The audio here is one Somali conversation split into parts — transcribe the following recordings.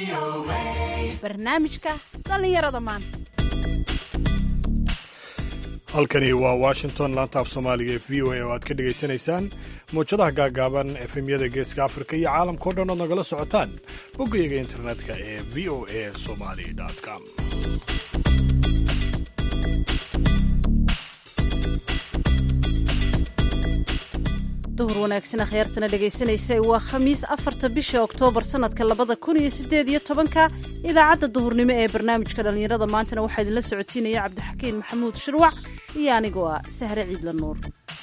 barnaamijka dhallinyarada maanta halkani waa washington laanta af soomaaliga ee v o a oo aad ka dhegaysanaysaan mawjadaha gaagaaban efemyada geeska afrika iyo caalamkao dhan ood nagala socotaan boggayaga internetka ee v o a somali com duhur wanaagsan akhyaartana dhegaysanaysa waa khamiis afarta bisha oktoobar sanadka labada kun iyo sideed iyo tobanka idaacadda duhurnimo ee barnaamijka dhallinyarada maantana waxaa idinla socotiinaya cabdixakiin maxamuud shirwac iyo anigoo ah sahre ciidla nuur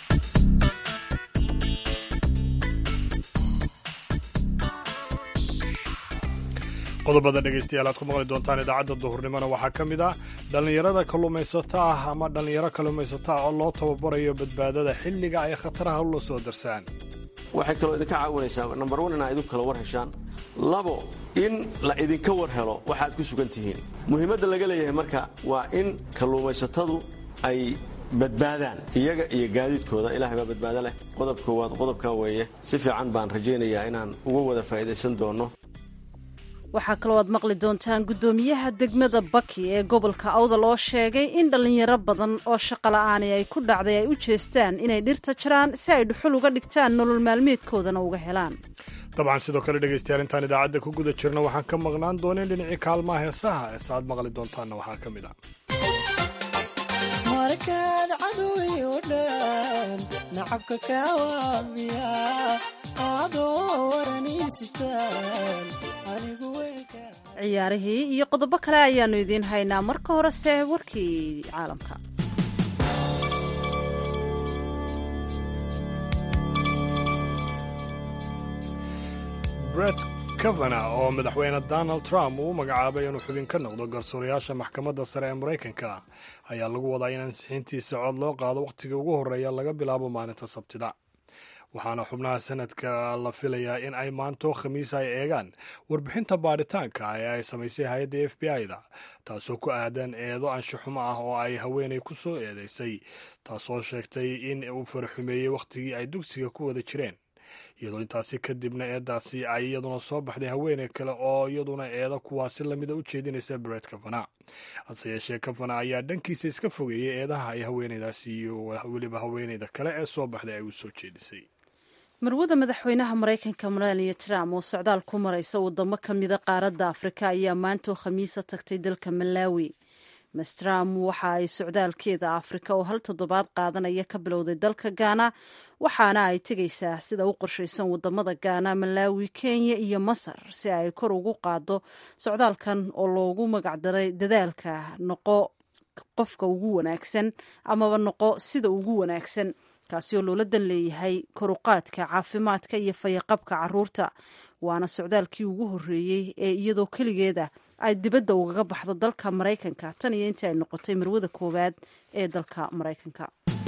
qodobada dhegaystayaal aad ku maqli doontaan idaacadda duhurnimona waxaa ka mid ah dhallinyarada kalluumaysato ah ama dhallinyaro kalluumaysato ah oo loo tababarayo badbaadada xilliga ay khataraha ula soo darsaan waxay kaloo idinka caawinaysaa nambar wan inaa idinku kala war heshaan labo in la idinka war helo waxaad ku sugan tihiin muhiimadda laga leeyahay marka waa in kalluumaysatadu ay badbaadaan iyaga iyo gaadiidkooda ilaahay baa badbaado leh qodob koowaad qodobkaa weeye si fiican baan rajaynayaa inaan uga wada faa'iidaysan doonno waxaa kaloo aad maqli doontaan guddoomiyaha degmada baki ee gobolka awdal oo sheegay in dhallinyaro badan oo shaqola'aani ay ku dhacday ay u jeestaan inay dhirta jiraan si ay dhuxul uga dhigtaan nolol maalmeedkoodana uga helaan dabcan sidoo kale dhegaystayaal intaan idaacadda ku guda jirna waxaan ka maqnaan dooneen dhinacii kaalmaha heesaha eese aad maqli doontaanna waxaa ka mid ah markaad cadowi u dhan nacabka kaawaabiya adoo waraniisitaan ciyaarihii iyo qodobo kale ayaannu idiin haynaa marka horese warkii caalamka bret kavana oo madaxweyne donald trump uu u magacaabay inuu xubin ka noqdo garsoorayaasha maxkamadda sare ee maraykanka ayaa lagu wadaa in ansixintiisa cod loo qaado wakhtiga ugu horreeya laga bilaabo maalinta sabtida waxaana xubnaha sanadka la filayaa in ay maanto khamiis ay eegaan warbixinta baadhitaanka ee ay samaysay hay-adda f b i-da taasoo ku aadan eedo anshaxumo ah oo ay haweenay ku soo eedeysay taasoo sheegtay in uu faraxumeeyey wakhtigii ay dugsiga ku wada jireen iyadoo intaasi kadibna eedaasi ay iyaduna soo baxday haweeney kale oo iyaduna eedo kuwaasi lamida u jeedinaysa bret kavana hase yeeshee kavana ayaa dhankiisa iska fogeeyey eedaha ay haweeneydaasi iyo weliba haweeneyda kale ee soo baxday ay u soo jeedisay marwada madaxweynaha maraykanka melania trump oo socdaal ku maraysa wadamo ka mida qaaradda afrika ayaa maantoo khamiisa tagtay dalka malawi mas trump waxa ay socdaalkeeda afrika oo hal toddobaad qaadanaya ka bilowday dalka gaana waxaana ay tegaysaa sida u qorshaysan wadamada gaana malawi kenya iyo masar si ay kor ugu qaado socdaalkan oo loogu magacdaray dadaalka noqo qofka ugu wanaagsan amaba noqo sida ugu wanaagsan kaasi oo loola dan leeyahay koruqaadka caafimaadka iyo fayaqabka caruurta waana socdaalkii ugu horreeyey ee iyadoo keligeeda ay dibadda ugaga baxdo dalka maraykanka tan iyo intii ay noqotay marwada koowaad ee dalka maraykanka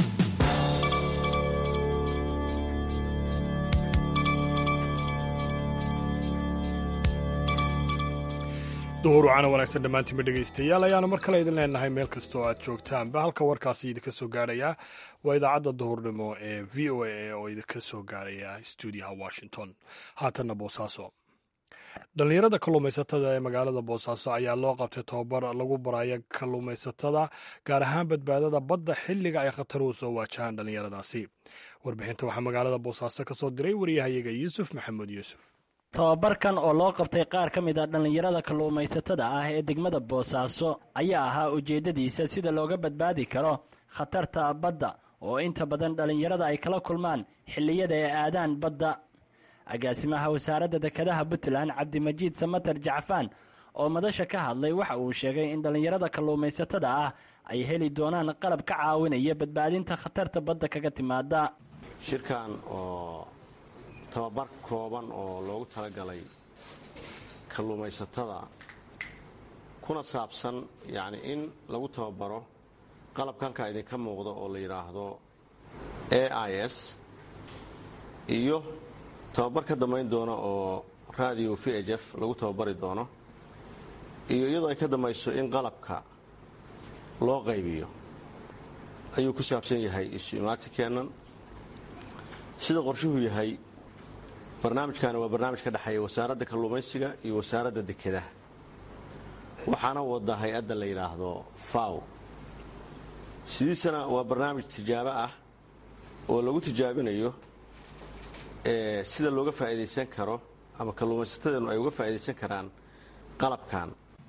duhur wacana wanaagsan dhammaantiinba dhegaystayaal ayaanu mar kale idin leenahay meel kasta oo aad joogtaanba halka warkaasi idinka soo gaarhaya waa idaacadda duhurnimo ee v o a oo idinka soo gaarhaya stuudiyaha washington haatanna boosaaso dhallinyarada kalluumaysatada ee magaalada boosaaso ayaa loo qabtay tababar lagu baraya kalluumaysatada gaar ahaan badbaadada badda xilliga ay khataruhu soo waajahaan dhallinyaradaasi warbixinta waxaa magaalada boosaaso ka soo diray wariyahayaga yuusuf maxamuud yuusuf tababarkan oo loo qabtay qaar ka mid a dhallinyarada kalluumaysatada ah ee degmada boosaaso ayaa ahaa ujeeddadiisa sida looga badbaadi karo khatarta badda oo inta badan dhallinyarada ay kala kulmaan xilliyada ay aadaan badda agaasimaha wasaaradda dekedaha puntland cabdimajiid samater jacfaan oo madasha ka hadlay waxa uu sheegay in dhallinyarada kalluumaysatada ah ay heli doonaan qalab ka caawinaya badbaadinta khatarta badda kaga timaada shirkan oo tababar kooban oo loogu talagalay kalluumaysatada kuna saabsan yacni in lagu tababaro qalabka halkaa idinka muuqda oo la yidhaahdo a i s iyo tababar ka dambayn doona oo radio v h f lagu tababari doono iyo iyadoo ay ka dambayso in qalabka loo qaybiyo ayuu ku saabsan yahay isu imaati keennan sida qorshuhu yahay barnaamijkani waa barnaamij ka dhexeeya wasaaradda kalluumaysiga iyo wasaaradda dekedaha waxaana wada hay-adda la yidhaahdo faw sidiisana waa barnaamij tijaabo ah oo lagu tijaabinayo sida looga faa'iidaysan karo ama kalluumaysatadeenu ay uga faa'iidaysan karaan qalabkan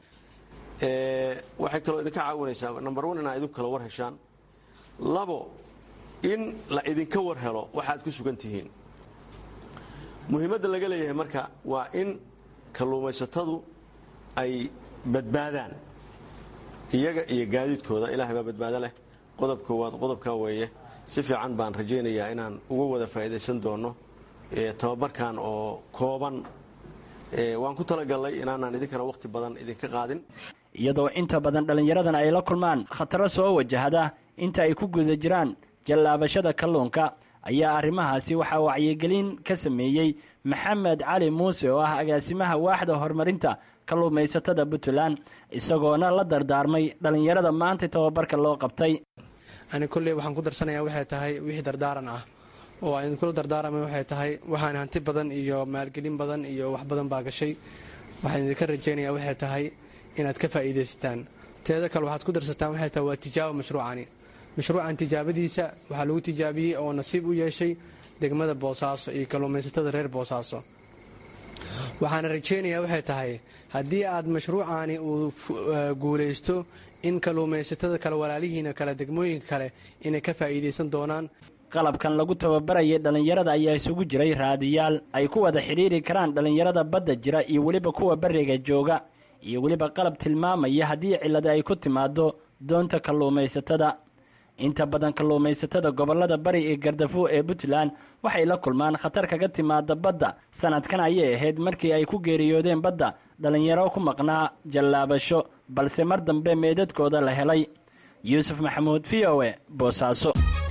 waxay kaloo idinka caawinaysaa number one inaa idinku kala war heshaan labo in la idinka war helo waxaad ku sugan tihiin muhiimadda laga leeyahay marka waa in kalluumaysatadu ay badbaadaan iyaga iyo gaadiidkooda ilaahay baa badbaado leh qodob koowaad qodobkaa weeye si fiican baan rajaynayaa inaan uga wada faa'iidaysan doono tababarkan oo kooban waan ku talagalnay inaanaan idinkana wakhti badan idinka qaadin iyadoo inta badan dhallinyaradan ay la kulmaan khataro soo wajahda inta ay ku guda jiraan jallaabashada kalluunka ayaa arrimahaasi waxaa wacyigelin ka sameeyey maxamed cali muuse oo ah agaasimaha waaxda horumarinta kalluumaysatada puntland isagoona la dardaarmay dhallinyarada maanta tababarka loo qabtay ani kolley waxaan ku darsanayaa waxay tahay wixii dardaaran ah oo aan idinkula dardaarama waxay tahay waxaan hanti badan iyo maalgelin badan iyo wax badan baa gashay waxaan idinka rajaynayaa waxay tahay inaad ka faa'iidaysataan teeda kale waxaad ku darsataan waxay tahay waa tijaabo mashruucani mashruucan tijaabadiisa waxaa lagu tijaabiyey oo nasiib u yeeshay degmada boosaaso iyo kalluumaysatada reer boosaaso waxaana rajaynayaa waxay tahay haddii aad mashruucani uu guulaysto in kalluumaysatada kale walaalihiina kale degmooyinka kale inay ka faa'iidaysan doonaan qalabkan lagu tababarayay dhallinyarada ayaa isugu jiray raadiyaal ay ku wada xidhiiri karaan dhallinyarada badda jira iyo weliba kuwa beriga jooga iyo weliba qalab tilmaamaya haddii cillada ay ku timaado doonta kalluumaysatada inta badan kalluumaysatada gobollada bari iyo gardafo ee puntland waxay la kulmaan khatar kaga timaada badda sanadkan ayay ahayd markii ay ku geeriyoodeen badda dhallinyaro ku maqnaa jallaabasho balse mar dambe meedadkooda la helay yuusuf maxamuud v o e boosaaso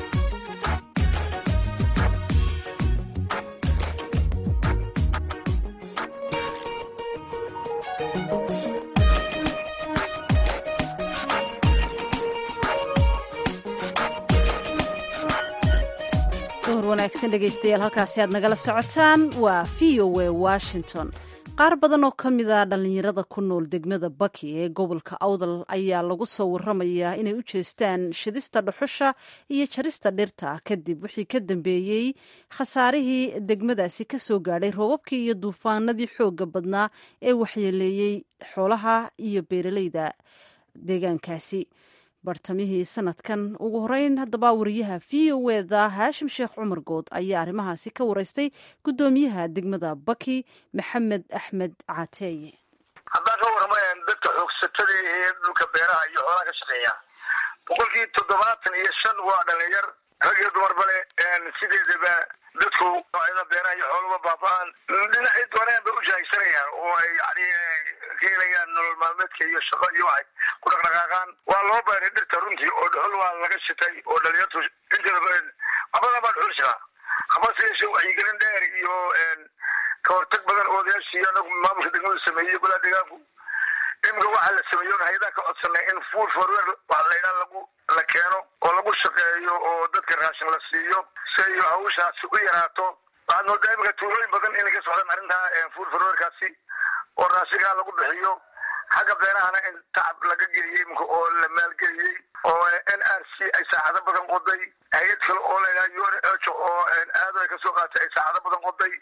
wanaagsan dhegaystayaal halkaasi aad nagala socotaan waa v o e washington qaar badan oo ka mid a dhallinyarada ku nool degmada baki ee gobolka awdal ayaa lagu soo waramayaa inay u jeestaan shidista dhuxusha iyo jarista dhirta kadib wixii ka dambeeyey khasaarihii degmadaasi ka soo gaadhay roobabkii iyo duufaanadii xoogga badnaa ee waxyeeleeyey xoolaha iyo beeraleyda deegaankaasi bartamihii sanadkan ugu horeyn haddaba wariyaha v o eda haashim sheekh cumar good ayaa arrimahaasi ka wareystay guddoomiyaha degmada baki maxamed axmed caateeye haddaan ka warramayn dadka xoogsatada ee dhulka beeraha iyo xoolaha ka shaqeeya boqolkii toddobaatan iyo shan waa dhalinyar rag iyo dumarba le sideedaba dadku noocyada beeraha iyo xooluba baaba-aan dhinacii dooneen bay u jaaysanayaan oo ay yani ka helayaan nolol maalmeedka iyo shaqo iyo waxay ku dhaqdhaqaaqaan waa loo beeray dhirta runtii oo dhuxul waa laga shitay oo dhalinyartu inteeda abadan baa dhuxul shitaa habase yeeshe wacyigelin dheer iyo ka hortag badan oo odayaashii anagu maamulka degmadu sameeyey golaha deegaanku imika waxaa la sameeyo hay-adaha ka codsanay in food forwer waxa la yidhaha lagu la keeno oo lagu shaqeeyo oo dadka raashin la siiyo si ay hawshaasi u yaraato waxaad moodaa imika tuulooyin badan inay ka socdaan arrintaa food forwerkaasi oo raashinkaa lagu bixiyo xagga beerahana in tacab laga geliyey imika oo la maalgeliyey oo n r c ay saacado badan qoday hay-ad kale oo la yidhaha un h oo aado ay kasoo qaatay ay saacado badan qoday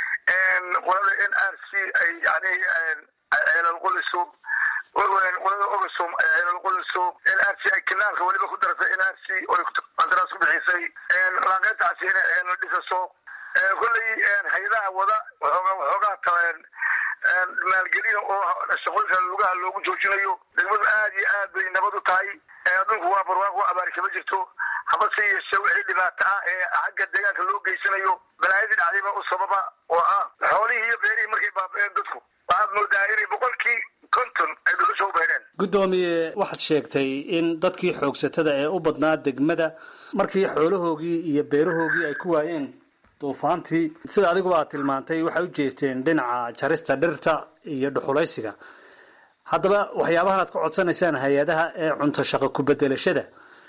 qolada n r c ay yani ceelal qoliso qolada ogasom ceelal qoliso n r c ay kinaalka weliba ku dartay n r c oy qandaraas ku bixisay laanqeyntaasi inay ceelal dhisaso kolley hay-adaha wada waxoogaa waxoogaa taleen maalgelina oo shaqooyinka lugaha loogu joojinayo degmadu aad iyo aad bay nabad u tahay dhulku waa barwaaqo abaari kama jirto habase yeeshe wixii dhibaato ah ee xagga deegaanka loo geysanayo balaayadii dhacdayba u sababa oo ah xoolihii iyo beerihii markay baaba-een dadku waxaad moodaa inay boqolkii konton ay dhuxusha u beereen guddoomiye waxaad sheegtay in dadkii xoogsatada ee u badnaa degmada markii xoolahoogii iyo beerahoogii ay ku waayeen duufaantii sida adiguba aad tilmaantay waxay u jeesteen dhinaca jarista dhirta iyo dhuxulaysiga haddaba waxyaabahan aad ka codsanaysaan hay-adaha ee cunto shaqo ku-bedelashada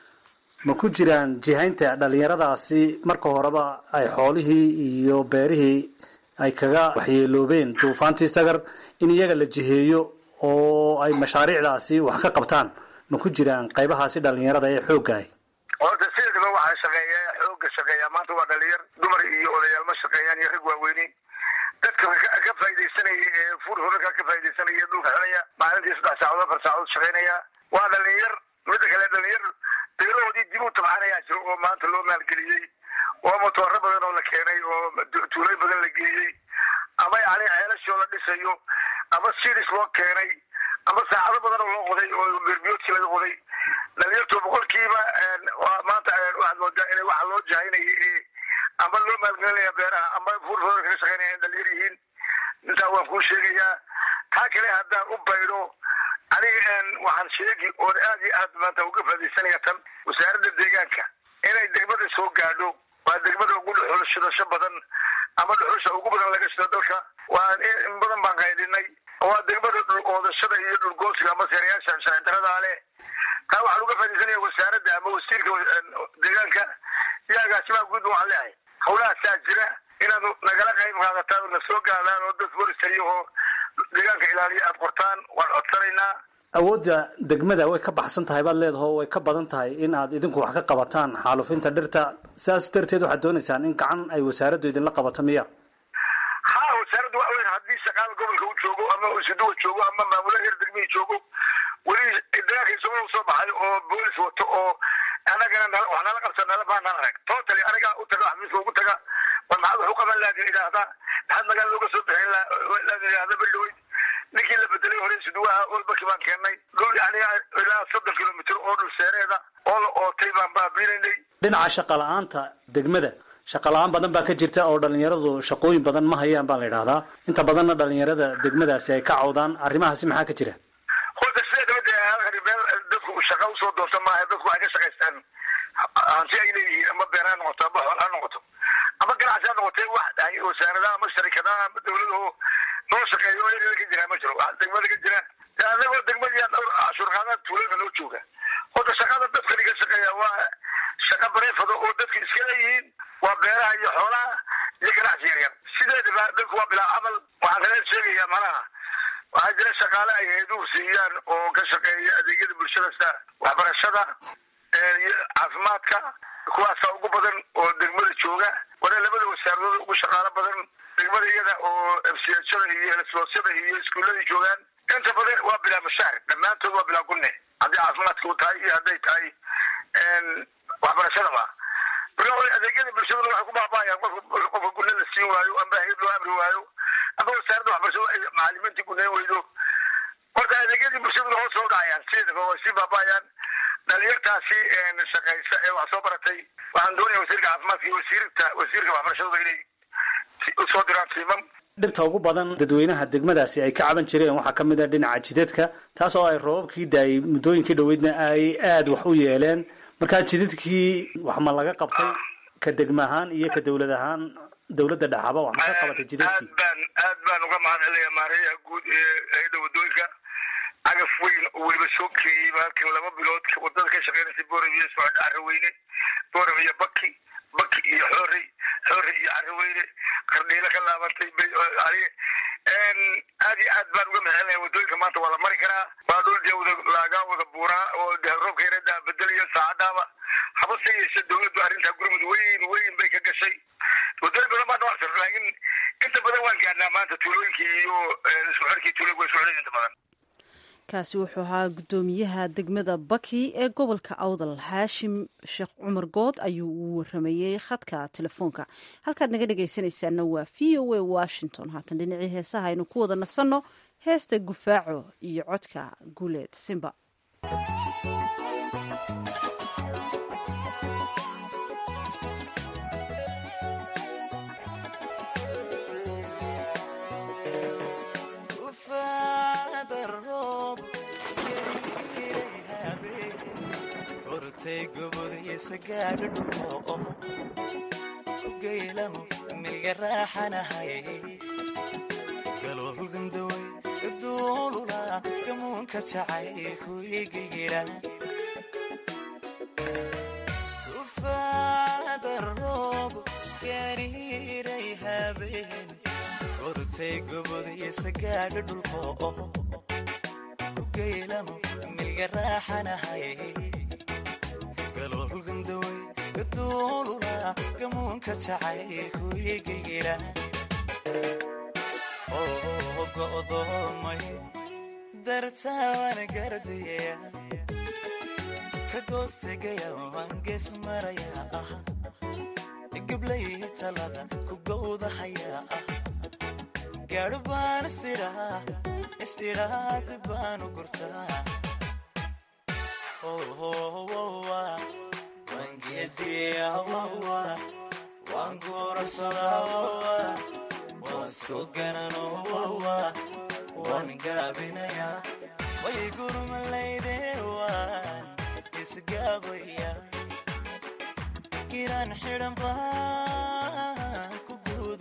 ma ku jiraan jihaynta dhallinyaradaasi marka horeba ay xoolihii iyo beerihii ay kaga waxyeeloobeen duufaantii sagar in iyaga la jiheeyo oo ay mashaariicdaasi wax ka qabtaan ma ku jiraan qaybahaasi dhalinyarada ee xooggahay horta sideedaba waxaa shaqeeya xooga shaqeeya maanta waa dhalinyar dumar iyo odayaal ma shaqeeyaan iyo rag waaweyni dadka ka faaidaysanaya ee fur horarka ka faaidaysanaya dhulka xelaya maalintii saddex saacadood afar saacadood shaqeynaya waa dhalinyar midda kale dhalinyar beelahoodii dib u tabcanayaa jiro oo maanta loo maalgeliyey oo motooro badan oo la keenay oo tuulooyin badan la geeyey ama yani ceelashoo la dhisayo ama sidis loo keenay ama saacado badan oo loo qoday oo berbiyoodkii laga qoday dhalinyartu boqolkiiba maanta waxaad moodaa inay waxa loo jahaynaya ama loo maalgelinaya beeraha ama furfooda kaga shaqeynaya in dhalinyar yihiin intaa waan kuu sheegayaa taa kale haddaan u baydho aniga waxaan sheegi oon aad iyo aad maanta uga faadaysanaya tan wasaaradda deegaanka inay degmada soo gaadho waa degmada ugu dhuxulshidasho badan ama dhuxusha ugu badan laga shido dalka waa in badan baan qaydinay waa degmada dhul oodashada iyo dhulgoosiga ama seerayaasha sharcidarada leh taa waxaan uga faadaysanaya wasaaradda ama wasiirka deegaanka iyo agaasimaha guud waxaan leehay hawlahaasaa jira inaad nagala qayb qaadataan oo na soo gaadaan oo dad forestariya oo deegaanka ilaaliya aada qortaan waan codsanaynaa awoodda degmada way ka baxsan tahay baad leedaho way ka badan tahay in aad idinku wax ka qabataan xaalufinta dhirta sidaas darteed waxaad doonaysaan in gacan ay wasaaraddu idinla qabato miya ha wasaaraddu waxa weya haddii shaqaala gobolka u joogo ama isuduwa joogo ama maamula heer degmihii joogo weli deegaanka isagoo soo baxay oo boolis wato oo anagana wax nala qabsa nala baanaan arag totally aniga u taga xafiiska ugu taga war maxaad wax u qaban laadin idhaahda maxaad magaalada uga soo bixin laadin idhaahda baldhaweyd ninkii la bedelay hore isuduwaha olbaki baan keennay dhul yani ilaa soddon kilomitr oo dhul seereeda oo la ootay baan baabiinaynay dhinaca shaqa la-aanta degmada shaqa la-aan badan baa ka jirta oo dhalinyaradu shaqooyin badan ma hayaan baa la yidhahdaa inta badanna dhalinyarada degmadaasi ay ka cawdaan arrimahaasi maxaa ka jira horta sideedaba dee halkani meel dadku shaqa usoo doonta maaha dadku waxay ka shaqaystaan hanti ay leeyihiin ama beer ha noqoto ama xool ha noqoto ama ganacsi ha noqotee wax wasaaradaha ama sharikadaha ama dawladaho noo shaqeeyo erada ka jira ma jiro wax degmada ka jira anagoo degmadii cashuurqaadaha tuulada noo jooga horta shaqada dadkani ka shaqeeya waa shaqa bareefada oo dadku iska leeyihiin waa beeraha iyo xoolaha iyo ganacsi yaryar sideedaba dadku waa bilaa camal waxaan kale sheegayaa malaha waxaa jira shaqaale ay hayduhu siiyaan oo ka shaqeeya adeegyada bulshada sida waxbarashada iyo caafimaadka kuwaasa ugu badan oo degmada jooga wana labada wasaaradood ugu shaqaalo badan degmada iyada oo mchada iyo helsoosyada iyo iskuullada joogaan inta badan waa bilaa mashaar dhammaantood waa bilaa gunne haddii caafimaadka u tahay iyo hadday tahay waxbarashadaba marka adeegyada bulshaduna waxay ku baaba'ayaan qofka qofka gunne la siin waayo amba hayad loo amri waayo ama wasaaradda waxbarashada ay macalimiintii guneyn weydo horta adeegyadii bulshaduna hoos soo dhacayaan sideedaba way sii baaba'ayaan dhalinyartaasi shaqaysa ee wax soo baratay waxaan doonaya wasiirka caafimaadka iyo wasiirta wasiirka waxbarashadaba inay usoo diraan tiimam dhibta ugu badan dadweynaha degmadaasi ay ka caban jireen waxaa ka mid a dhinaca jidadka taas oo ay roobabkii daayay muddooyinkii dhoweydna ay aada wax u yeeleen markaa jidadkii wax ma laga qabtay ka degma ahaan iyo ka dawlad ahaan dawladda dhexaba wax ma ka qabatay jidadkii aad baan aad baan uga mahad celaya maareeyaha guud ee hay-adda wadooyinka cagaf weyn oo weliba soo keeyey halkan laba bilood wadada ka shaqeynaysa boorab iyo socodha carraweyne boorab iyo baki baki iyo xoorey xoorey iyo carraweyne qardhiilo ka laabantay aad iyo aad baan uga mahadcelaya wadooyinka maanta waa la mari karaa waa dhul dee wada laagaa wada buuraa oo de roobka yareedaa bedelayo saacadaaba habase yeeshe dawladdu arrintaa gurmud weyn weyn bay ka gashay wadooyin badan baa noocsan laakiin inta badan waan gaadhnaa maanta tuulooyinkii iyo isku xirkii tuulooyinka way isku xidhan inta badan kaasi wuxuu ahaa guddoomiyaha degmada baki ee gobolka awdal haashim sheekh cumar good ayuu uu waramayey khadka telefoonka halkaad naga dhegaysanaysaana waa v o a washington haatan dhinacii heesaha aynu ku wada nasanno heesta gufaaco iyo codka guuleed simba gaylamo milga raaxanahay galoolgandaway duulula gamuunka jacaylku igilgira tufaada roob gariiray habeen intay gobodiisa gaadho dhulko ku geylamo milga raaxanahay galool gandawey gaduulula gamuunka jacaylku igilgila oo go'doomay dartawana gardaya ka goostegaya waan gees maraya ah gablayhi talada ku gowdahaya ah gaadho baan isidhaa isidhaa dib baanu gurtaa waan geediya waan guursadaa waan soo ganano waan gaabinaya way gurmalayde waan isgaabaya giraan xidhan baan ku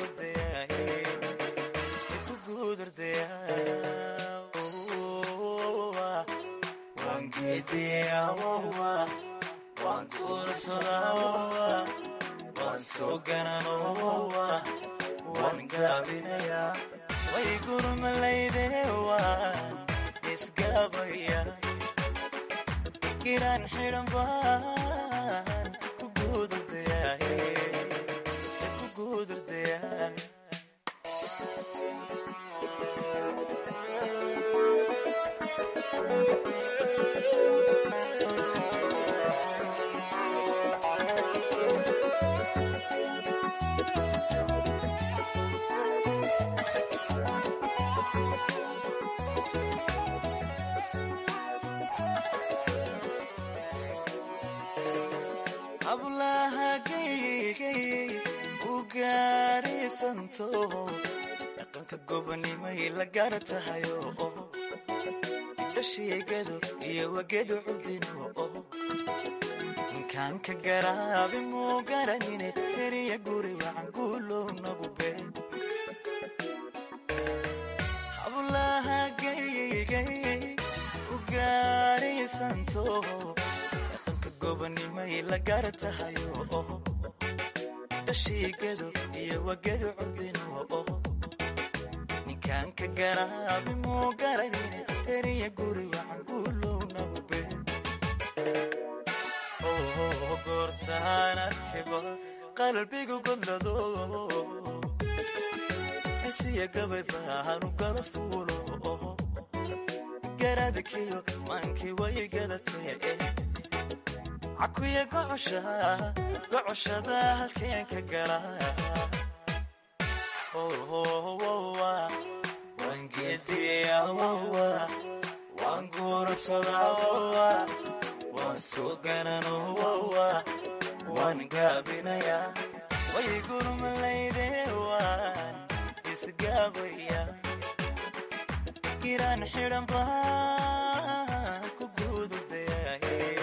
guudurdaya waan geediya waan guursadaa waan soo ganano waan gaabinaya way gurmalayde waan isgaabaya giraan xidhan baan ku guudurdaya hablaha gaygay u gaarisanto dhaqanka gobonimay la gaar tahayo dhashiigado iyo wagedu cudino ninkaan ka garaabi muu garanine heriya guri wacan guulow nagu be hablaha gaygay u gaarisanto gobonimay la gaar tahayo dhashiigado iyo wagedu cudino ninkaan ka garaabi muu garanine heriya guri wacan guulow nagu be goortaan arkiba qalbigu godlado hesiya gabay baanu gala fuulo garadkiyo maankii way gadatee cakuya gocoshada halkeen ka gala waan geediya waan guursadaa waan soo ganano waan gaabinaya way gurmalayde waan isgaabaya giraan xidhan baan ku guudurdaya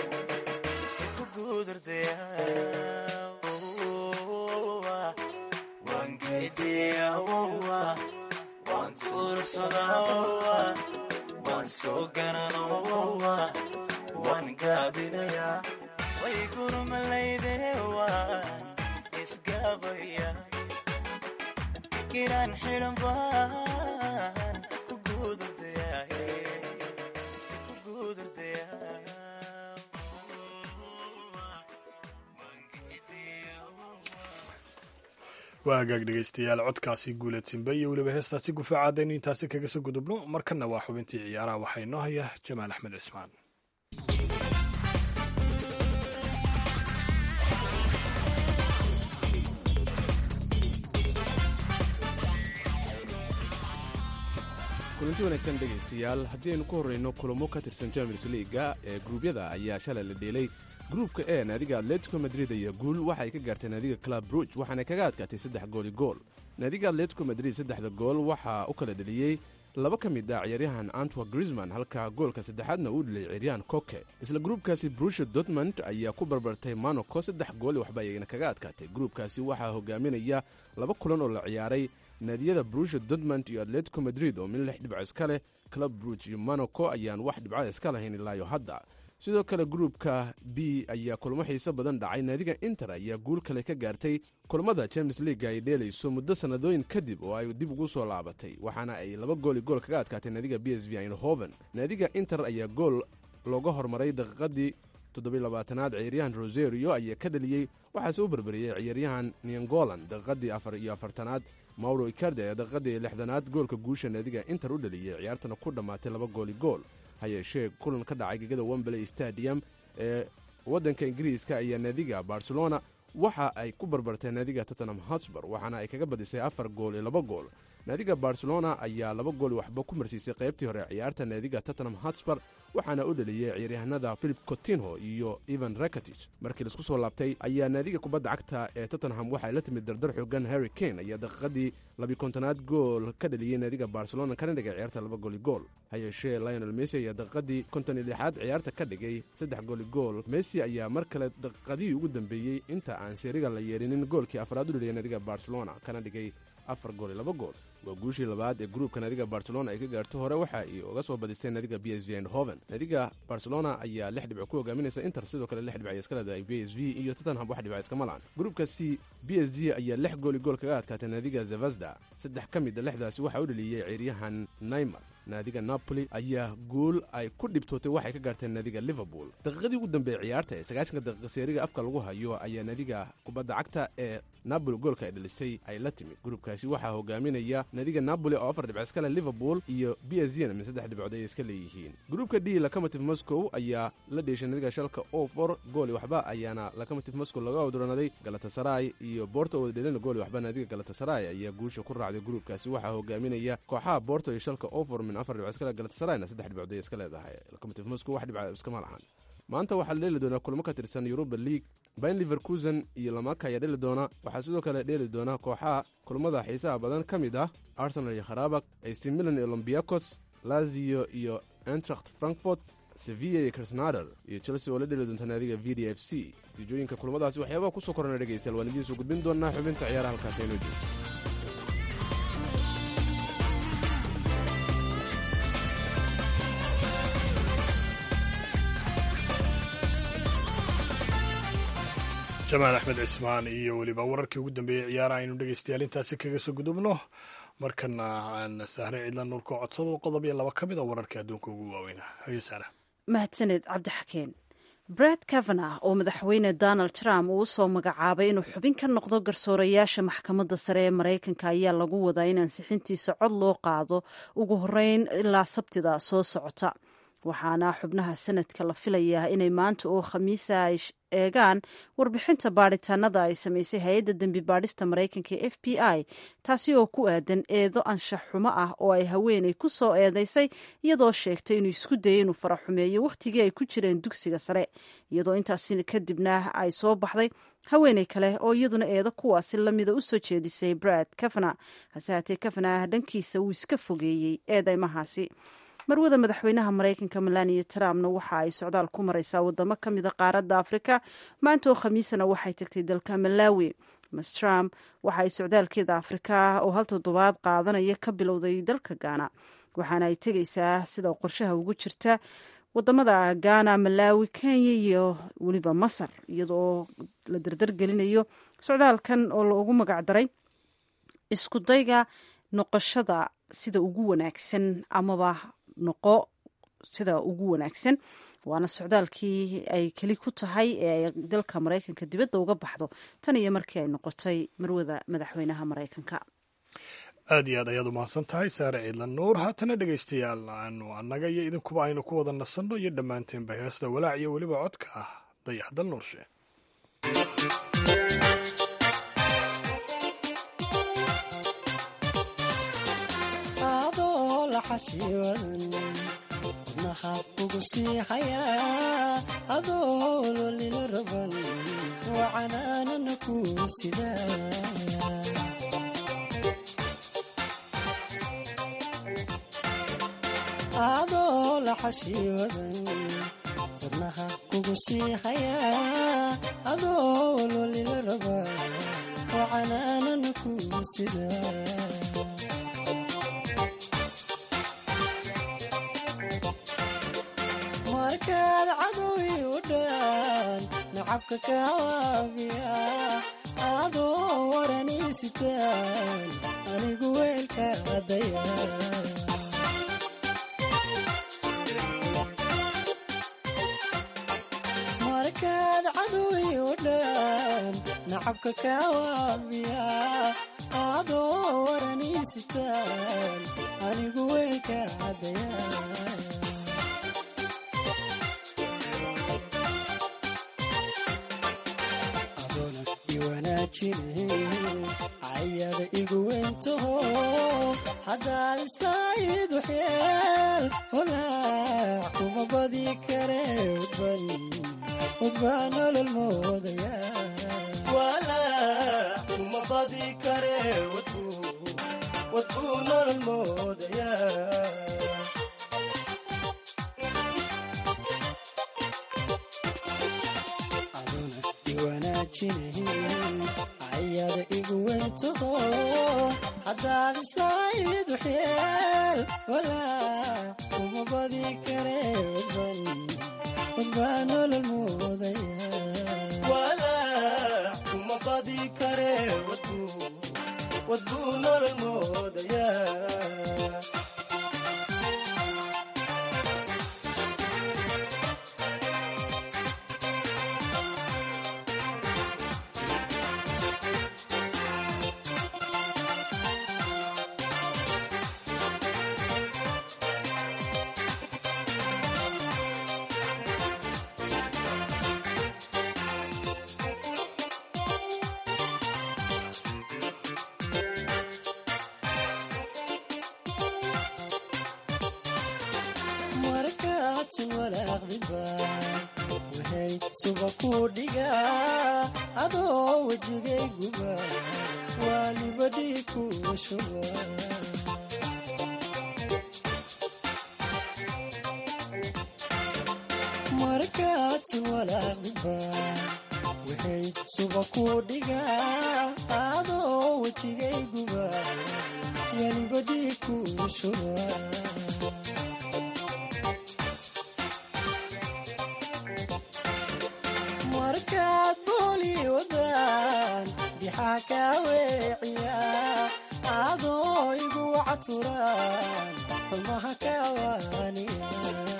waan geediya waan guursadaa waan soo ganano waan gaabinaya way gurmalayde waan isgaabaya giraan xidhan baan ku guudurdaya waa hagaag dhegaystayaal codkaasi guuleed simbe iyo weliba heestaasi gufaacaadaynu intaasi kaga soo gudubno markanna waa xubintii ciyaaraha waxaa inoo haya jamaal axmed cismaan kulanti wanaagsan dhegaystayaal haddii aynu ku horrayno kulamo ka tirsan champions liiga ee gruubyada ayaa shalay la dheelay gruupka e naadiga atletico madrid iyo guul waxay ka gaartay naadiga club bruj waxaana kaga adkaatay saddex gooli gool naadiga atletico madrid saddexda gool waxaa u kala dheliyey laba ka mid ah ciyaaryahan antwa grisman halka goolka saddexaadna uu dheliyay ciyaaryahan koke isla gruubkaasi brusha dortmond ayaa ku barbartay monaco saddex gooli waxba ayagana kaga adkaatay gruubkaasi waxaa hogaaminaya laba kulan oo la ciyaaray naadiyada brusha dortmond iyo atletico madrid oo min lix dhibco iska leh club bruj iyo monaco ayaan wax dhibcada iska lahayn ilaayo hadda sidoo kale gruupka b ayaa kulamo xiise badan dhacay naadiga inter ayaa guul kale ka gaartay kulamada champions leaga ay dheelayso muddo sannadooyin kadib oo ay dib ugu soo laabatay waxaana ay laba gooli gool kaga adkaatay naadiga b s v eindhoven naadiga inter ayaa gool looga hormaray daqiiqadii toddobaylabaatanaad ciyaaryahan roserio ayaa ka dhaliyey waxaase u berberiyey ciyaaryahan niangolan daqiiqadii afar iyo afartanaad mauro icardi ayaa daqiiqadii lixdanaad goolka guusha naadiga inter u dhaliyey ciyaartana ku dhammaatay laba gooli gool ha yeeshee kulan ka dhacay gegada wembley stadium ee waddanka ingiriiska ayaa naadiga barcelona waxa ay ku barbartay naadiga tottenham hotspur waxaana ay kaga badisay afar gool iyo laba gool naadiga barcelona ayaa laba gool waxba ku marsiisay qaybtii hore ciyaarta naadiga tottenham hotspur waxaana u dhaliyey ciyaaryahanada philip cotinho iyo evan rakatich markii laisku soo laabtay ayaa naadiga kubadda cagta ee tottenham waxay la timid dardar xoogan harry kane ayaa daqiiqadii labikontonaad gool ka dhaliyey naadiga barcelona kana dhigay ciyaarta laba gooli gool ha yeeshee lionel messi ayaa daqiiqadii konton iyo lixaad ciyaarta ka dhigay saddex gooli gool messi ayaa mar kale daqiiqadihii ugu dambeeyey inta aan seeriga la yeerinin goolkii afraad u dhaliyay naadiga barcelona kana dhigay afar gool iyo laba gool waa guushii labaad ee gruubka naadiga barcelona ay ka gaarto hore waxa ay uga soo badisteen naadiga b s v eindhoven naadiga barcelona ayaa lix dhibco ku hogaaminaysa inter sidoo kale lix dhibc ay iska leedahay b s v iyo tottenham wax dhibca iskama lahan gruubka c b s g ayaa lix gooli gool kaga adkaatay naadiga zevasda saddex ka mid a lixdaasi waxaa u dhaliyey ciyaaryahan naymar naadiga napoli ayaa guul ay ku dhibtootay waxay ka gaarteen naadiga liverpool daqiiqadii ugu dambeeyey ciyaarta ee sagaashanka daqiiqa seeriga afka lagu hayo ayaa naadiga kubadda cagta ee napoli goolka ay dhalisay ay la timid gruubkaasi waxaa hogaaminaya naadiga napoli oo afar dhibc iska leh liverpool iyo b s g na min saddex dhibcood ay iska leeyihiin gruubka d locomotive moscow ayaa la dheeshay naadiga shalka ofor gooli waxba ayaana locomotive moscow laga odronaday galatasaray iyo borto oo dhelina gooli waxba naadiga galatasaray ayaa guusha ku raacday gruubkaasi waxaa hogaaminaya kooxaha borto iyo shalka ofor min afar dhibcood iska leh galatasarayna saddex dhibcood ay iska leedahay locomotive moscow wax dhibca iskama lahan maanta waxaa la dheeli doonaa kulamo ka tirsan yuruba league bayn liverkusen iyo lamaka ayaa dheli doona waxaa sidoo kale dheeli doona kooxaha kulamada xiisaha badan ka mid ah arsenal iyo kharabak st milan iyo olombiakos lazio iyo entracht frankfort sevilla iyo krasnader iyo chelsea oo la dheli doonta naadiga v d f c natiijooyinka kulamadaasi waxyaabaha kusoo korana dhegaystayaal waan idiin soo gudbin doonaa xubinta ciyaaraha halkaasi aynoo joogto jamaal axmed cismaan iyo weliba wararkii ugu dambeeyey ciyaaraha aynu dhegeystayaal intaasi kaga soo gudubno markana aan sahre cidla nuurka codsado qodob iyo laba ka mid a wararka adduunka ugu waaweyna haye saara mahadsaned cabdixakeen bred kavanagh oo madaxweyne donald trump uu usoo magacaabay inuu xubin ka noqdo garsoorayaasha maxkamadda sare ee maraykanka ayaa lagu wadaa in ansixintiisa cod loo qaado ugu horeyn ilaa sabtida soo socota waxaana xubnaha sanadka la filayaa inay maanta oo khamiisa ay eegaan warbixinta baadhitaanada ay samaysay hay-adda dembi baadhista maraykanka ee f b i taasi oo ku aadan eedo anshax xumo ah oo ay haweeney ku soo eedeysay iyadoo sheegtay inuu isku dayay inuu faraxumeeyo wakhtigii ay ku jireen dugsiga sare iyadoo intaasi kadibna ay soo baxday haweeney kale oo iyaduna eedo kuwaasi lamida u soo jeedisay brad kavana hase haatee kavana dhankiisa wuu iska fogeeyey eedeymahaasi marwada madaxweynaha maraykanka melania trumpna waxa ay socdaal ku mareysaa wadamo ka mida qaaradda afrika maanta oo khamiisana waxay tagtay dalka malawi mas trump waxa ay socdaalkeeda afrika oo hal toddobaad qaadanaya ka bilowday dalka gaana waxaana ay tegeysaa sida qorshaha ugu jirta wadamada ghana malawi kenya iyo weliba masar iyadoo la dardargelinayo socdaalkan oo loogu magacdaray isku dayga noqoshada sida ugu wanaagsan amaba noqo sida ugu wanaagsan waana socdaalkii ay keli ku tahay ee ay dalka maraykanka dibadda uga baxdo tan iyo markii ay noqotay marwada madaxweynaha maraykanka aad iyo aad ayaad umahadsan tahay saare ciidlan nuur haatana dhegaystayaal aanu annaga iyo idinkuba aynu ku wada nasanno iyo dhammaanteenba heesta walaac iyo weliba codka ah dayaxdal nuurshe wadnaha kugu siixayaa adoo lolila raban wacanaanana ku sidaa adoo laxashii wadan wadnaha kugu siixayaa adoo lolila raban wacanaanana ku sidaa markaad cadow nacabka kawaabiya adoo waranisitaan anigu weelka adaya markaad cadowi u dhan nacabka kawaabiya adoo waranisitaan anigu weelka adaya ayada igu weyntaho haddaad islayd waxyeel walaac kuma badi kare udban udbaa nolol moodaya walaac kuma badi kare wadbuu nolol moodaya aduna iwanaajinahin ayada igu weyntaho haddaad islayd waxyeel walaac kuma badi kare udban udbaa nolol moodaya walaac kuma badi kare wadbuu nolol moodaya markaadsun walaaqdibaan waxay suba ku dhigaa adoo wejigay guba waalibadhii ku shuba markaadsun walaaqdibaan waxay suba ku dhigaa adoo wejigay guba waalibadhii ku shuba markaad booli wadaan dixaa kaa weeciya adoo igu wacad furaan xumaha kawaaniya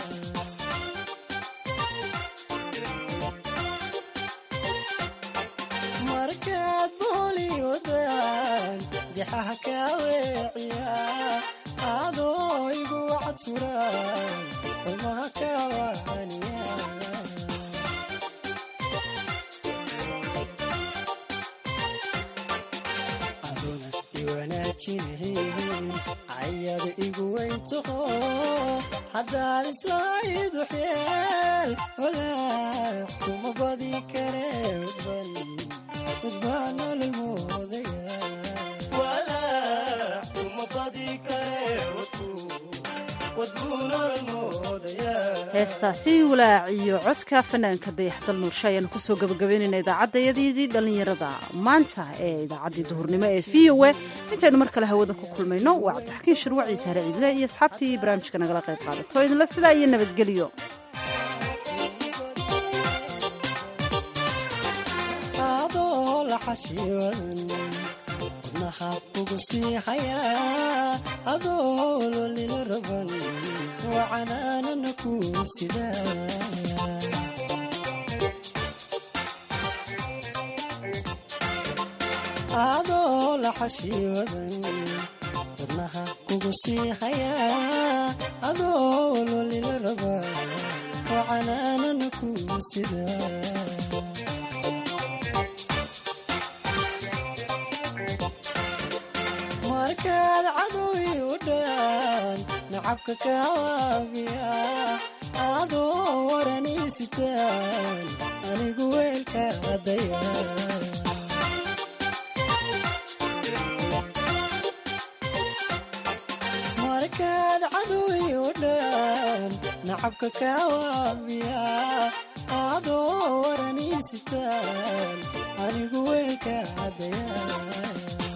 markaad booli wadaan dixaha kaa weeciya adoo igu wacad furaan xumaha kawaaniya ayada igu weyntaho haddaad islayd waxyeel walaac kuma badi kare udban udbaa nolol moodaya walaac kuma badi kare wadbuu nolol moodaya heestaasi walaac iyo codka fanaanka dayaxdal nuurshe ayaanu kusoo gabagabeynayna idaacaddayadii dhallinyarada maanta ee idaacaddii duhurnimo ee v o a intaynu mar kale hawada ku kulmayno waa cabdixakiin shirwaciise hare ciidle iyo asxaabtii barnaamijka nagala qayb qaadato idinla sidaa iyo nabadgelyo adoo la xashiiwadan wadnaha kugu sii hayaa adoo lolila raban waa canaanana ku sidaa adoo la xashiiwadan wadnaha kugu sii hayaa adoo lolila raban waa canaanana ku sidaa markaad cadowi u dhan nacabka kawaabiya adoo waranisitaan anigu weelka adaya markaad cadowi u dhan nacabka kawaabiya adoo waranisitaan anigu weelka adaya